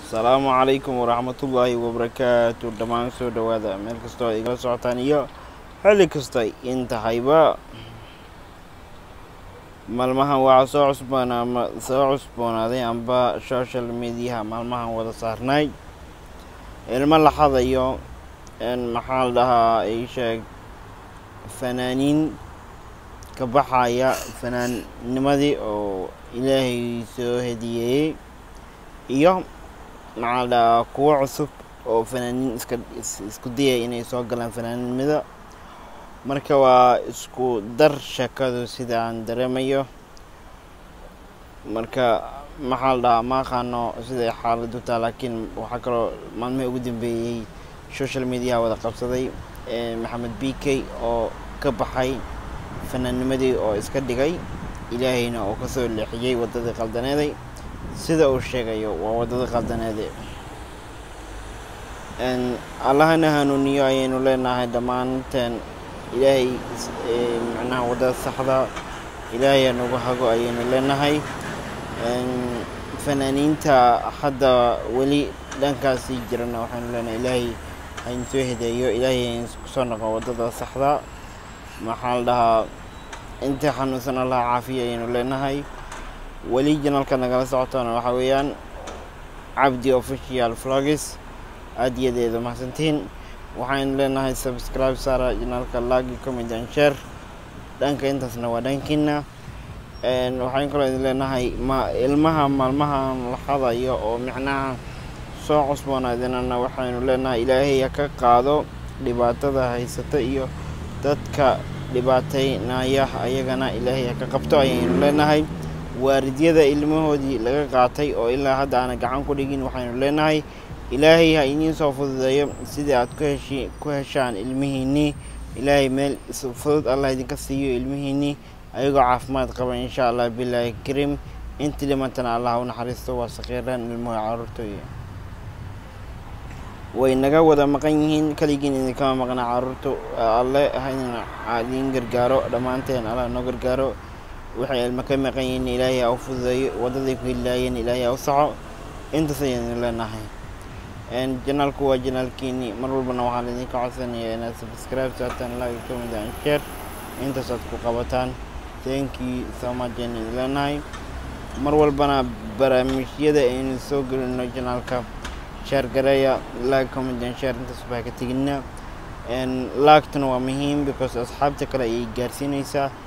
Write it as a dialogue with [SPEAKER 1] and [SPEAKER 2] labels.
[SPEAKER 1] asalaamu calaykum waraxmatullaahi wabarakaatu dhammaan soo dhowaada meel kastoo ay igala socotaan iyo xilli kasta in tahayba maalmahan waxaa soo cusboona ama soo cusboonaaday amba social mediaha maalmahan wada saarnay ilmo la xadayo maxaa la dhahaa ay sheeg fanaaniin ka baxaya fanaannimadii oo ilaahay soo hediyeeyey iyo maxaa la dhahaa kuwo cusub oo fanaaniin iska isku dayay inay soo galaan fanaannimada marka waa isku dar sheekadu sida aan dareemayo marka maxaa la dhahaa ma aqaano siday xaaladu taa laakiin waxaa kaloo maalmihii ugu dambeeyey social mediaha wada qabsaday maxamed b k oo ka baxay fanaannimadii oo iska dhigay ilaahayna oo kasoo leexiyey waddadii qaldaneeday sida uu sheegayo waa waddada qaldaneede allahana hanuuniyo ayaynu leenahay dhammaanteen ilaahay macnaha waddada saxda ilaahay anugu hago ayaynu leenahay fanaaniinta hadda weli dhankaasii jirana waxaynu leenahay ilaahay hayn soo hedeeyo ilaahay hayn kusoo noqo waddada saxda maxaa la dhahaa inta xanuunsan allah caafiya ayaynu leenahay weli janalka nagala socotona waxaa weeyaan cabdi official vlogs aada iyadeeda mahadsantiin waxaynu leenahay subscribe saara janalka lagi comment and share dhanka intaasna waa dhankiina waxaan kaloo idin leenahay ma ilmaha maalmahan la xadayo oo micnaha soo cusboonaadinana waxaynu leenahay ilaahay ha ka qaado dhibaatada haysata iyo dadka dhibaataynaya ayagana ilaahay ha ka qabto ayaynu leenahay waalidyada ilmahoodii laga qaatay oo ilaa hadda aana gacan ku dhigin waxaynu leenahay ilaahay ha idiin soo fududeeyo sidii aad ku heshi ku heshaan ilmihiinnii ilaahay meel fudud allah idinka siiyo ilmihiinnii ayagoo caafimaad qaba insha allah bilaahi kariim intii dhimantana allah u naxariisto waa sakiiraan ilmuhu caruurtooya way naga wada maqan yihiin kaligiin idinkama maqna caruurtu alle haydin idiin gargaaro dhammaanteen allah noo gargaaro waxay ilmo ka maqan yihiin ilaahay ha u fududeeyo waddaday ku hilaayeen ilaahay ha u saxo intaas ayaynu leenahay janaalku waa janaalkiini mar walbana waxaan idinka codsanayaa inaad subscribe saataan like comment and share intaas aad ku qabataan thank you so much ayaynu idin leenahay mar walbana barnaamijyada aynu soo gelino janaalka share gareeya like comment and share intaas baa ka tegina laagtuna waa muhiim because asxaabta kale ayay gaarsiinaysaa